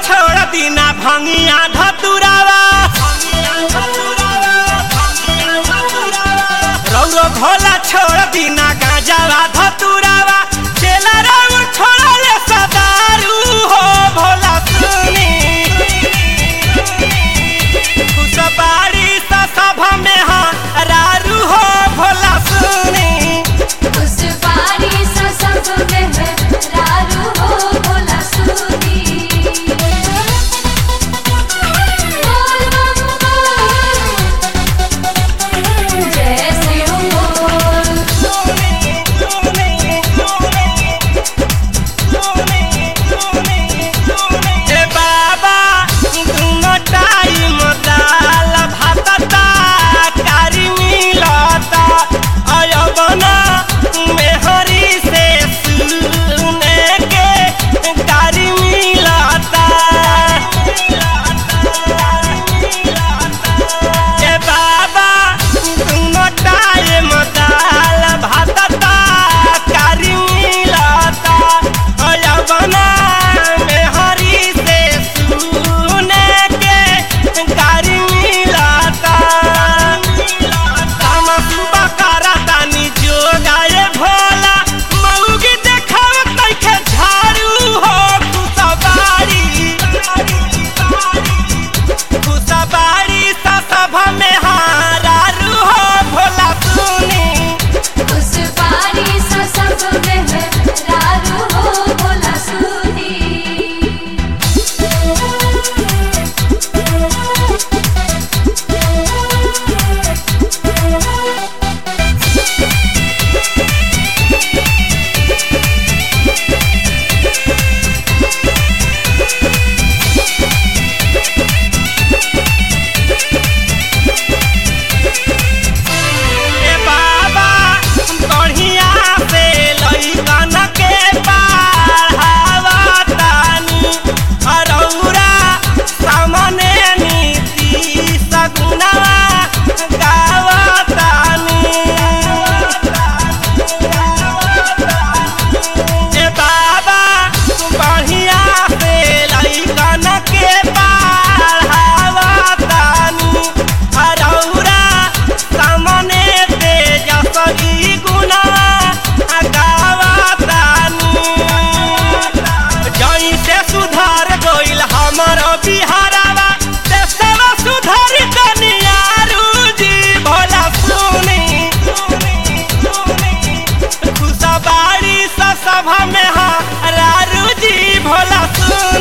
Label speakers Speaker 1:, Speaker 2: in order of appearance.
Speaker 1: छोड़ दीना भंगिया धतुरावा रौरो भोला छोड़ दीना गांजावा धतुरावा चेला रंग छोड़ले सदारू हो भोला सुनी खुशबाड़ी सा सभा में हाँ रारू हो भोला सुनी
Speaker 2: उस बारी सा सब में है रारू हो भोला सुनी बोल बम बोल जय शिव बोल
Speaker 1: ए बाबा दुनो टाइम दाल भातता कारी मिलता अयबना मेहरी से सुने के कारी मिलता ए बाबा दुनो टाइम दाल भातता कारी मिलता अयबना मेहरी से सुने के कारी मिलता हम सुबह करतानी जोगाए भोला मऊगी देखाव तैखे झाड़ू हो खुशबाड़ी खुशबाड़ी सा सभा में हारू हो भोला सुनी
Speaker 2: उस बारी सा सब में है रारू हो भोला सुनी
Speaker 1: ए बाबा बढ़िया से लइकन के पढ़ावतानी अरौरा सामने नीति सगुना गावतानी ए बाबा बढ़िया से लइकन के पढ़ावतानी अरौरा सामने तेजस्वी गुना गावतानी जई से सुधार गइल हमर बिहारवा देशवा सुधार कनियारू जी भोला सुनी खुशबाड़ी सा सभा में हाँ रारू जी भोला सुनी